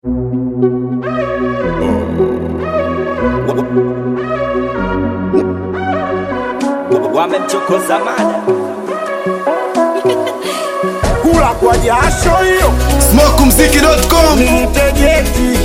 wamemchokoza mada kula kwa jasho hiyo smokumziki.com nitegeti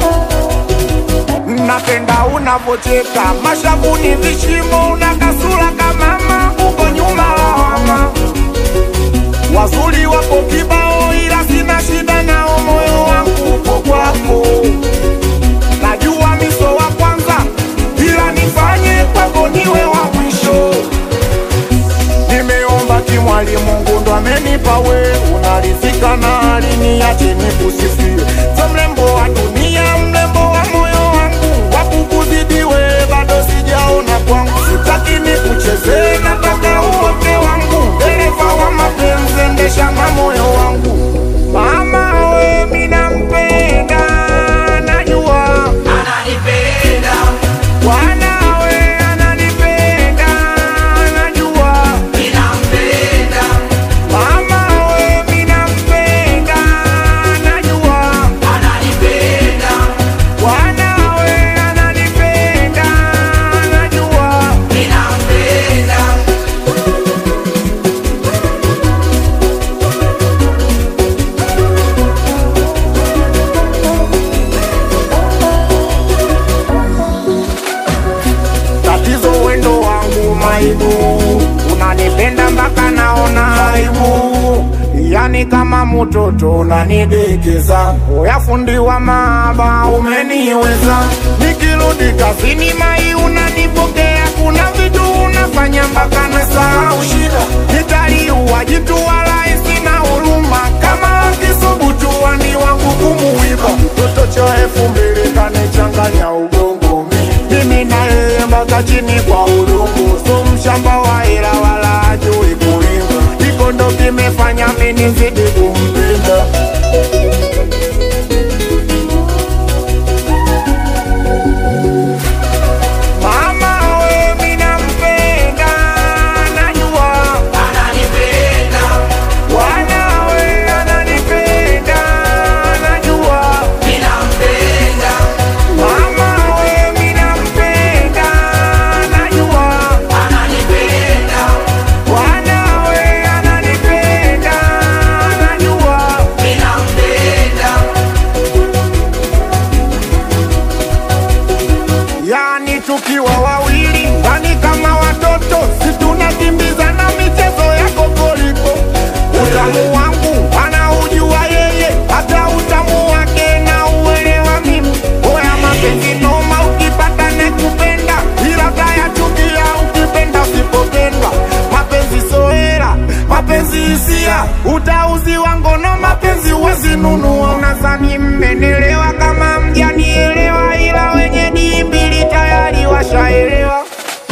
napenda unavocheka mashavuni vishimo una kasura kamama uko nyuma lawama wazuri wapo kibao ila sina shida nao moyo wangu uko kwako najua miso wa kwanza ila nifanye kwako niwe wa mwisho nimeomba kimwali mungu ndo amenipa we unarizika na aliniache nikusifie so mrembo wa dunia mrembo wa moyo wangu wakukuzidiwe bado sijaona kwangu sitaki nikuchezee nataka uote wangu dereva wa mapenzi endesha na moyo wangu mama we minampenda najua ananipenda wanawe ananipenda najua ninampenda Mama we minampenda najua ananipenda wanawe ananipenda najua ninampenda tatizo wendo wangu maibu unanipenda mpaka naona aibu yani kama mtoto unanidekeza uyafundi wa maaba umeniweza nikirudi kazini mai unanipokea kuna vitu unafanya mpaka nasahau shida nitaliua jitu wala sina huruma kama akisubutua ni wangu kumuiba mtoto cha elfu mbili kanichanganya ubongo mi mimi na yeye mpaka chini kwa udongo so mshamba wa hela wala ajui kulima iko ndo kimefanya mimi nizidi kumpenda mama we minampenda najua ananipenda wanawe ananipenda najua ninampenda mama we minampenda najua ananipenda wanawe ananipenda najua ninampenda yani tukiwa wawili ndani kama watoto situnakimbizana michezo ya kokoliko utamu wangu anaujua yeye hata utamu wake na uelewa mimi oya mapenzi noma ukipata nekupenda ila tayachukia ukipenda usipopendwa mapenzi soera mapenzi hisia utauziwa ngono mapenzi uwezinunua unazani mmenelewa kama mjanielewa ila wenye dimbili tayari washaelewa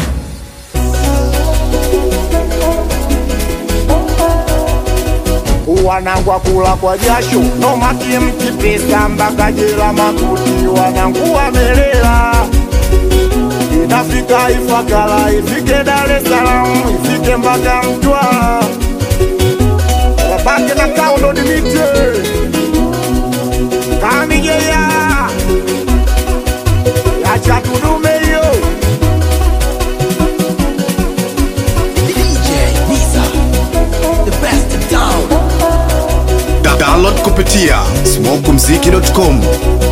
wanangwa kula kwa jasho nomaki mkipesa mpaka jela makuti wanangu wamelela inafika Ifakara, ifike Dar es Salaam, ifike mpaka Mtwara, wabake na kaundo dimite kamigeya yacha tudume hiyo DJ Niza, the best in town. Da download kupitia smokumziki.com